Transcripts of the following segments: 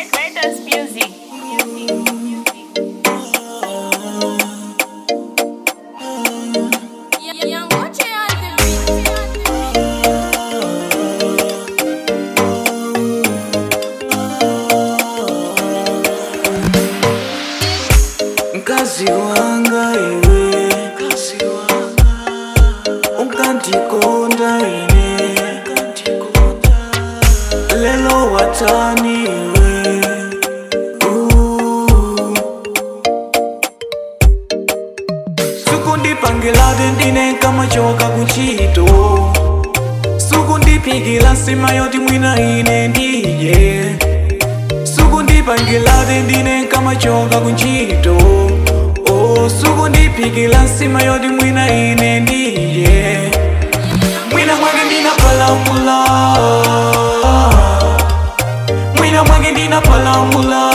Greatest music. Young Gucci on the beat. mkazi wanga iwe ukandikonda ine lelo watani iwe Uh. sukundipangilade ndine kamachoka kuchito sukundipikila nsima yoti mwina ine ndiye sukundipangilade ndine kamachoka kuntchito oh, sukundipikila nsima yoti mwina ine ndiye mwina mwake ndinapalamula mwina mwake ndinapalamula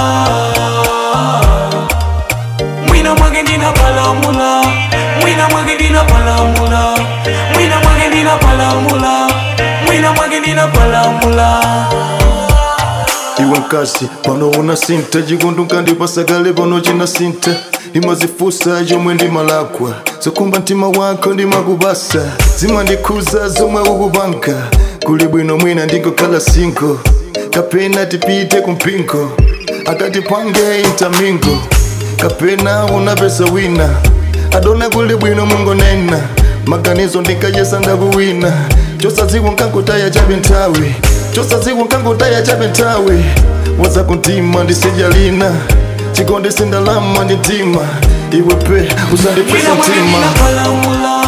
mwina mwake ndinapalamula mwina mwake ndinapalamula mwina mwake ndinapalamula mwina mwake ndinapalamula iwe nkasi pano una sinta chikundu nkandipasakale pano china sinta imazifusa yomwe ndimalakwa zokumba mtima wako ndimakupasa zimandikhuza zomwe ukupanga kuli bwino mwina ndingokhala singo kapena tipite kumpingo akatipange intamingo kapena unapesa wina adona kuli bwino mungonena maganizo ndinkayesa ndakuwina chosadziwa nkangotaya chabe nthawi chosadziwa nkangotaya chabe nthawi waza kuntima ndisijalina chikonde sindalama ndi mtima iwe pe usandipesa Mwina mwake mtima ndinapalamula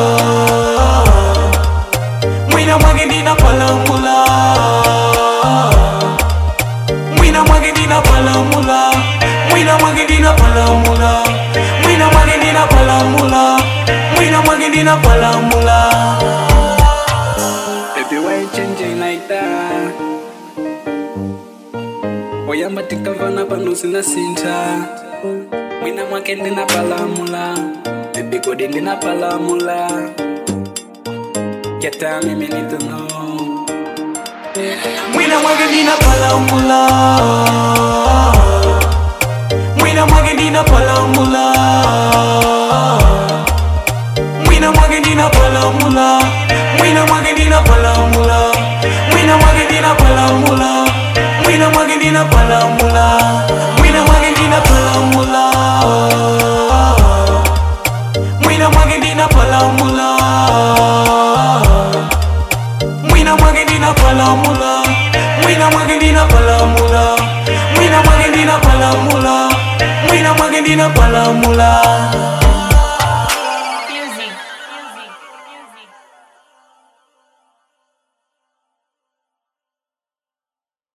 Mwina mwake ndinapalamula Mwina mwake ndinapalamula Mwina mwake ndinapalamula Mwina mwake ndinapalamula Mwina mwake ndinapalamula Baby, why you changing like that? Oyamba tikavana pano sina sinta mwina mwake ndinapalamula Baby, kodi ndinapalamula Keta mimi need to know Mwina mwake ndinapalamula Mwina mwake ndinapalamula Mwina mwake ndinapalamula Mwina mwake ndinapalamula Mwina mwake ndinapalamula Mwina mwake ndinapalamula Mwina mwake ndinapalamula Mwina mwake ndinapalamula Mwina mwake ndinapalamula Mwina mwake ndinapalamula Mwina mwake ndinapalamula Mwina mwake ndinapalamula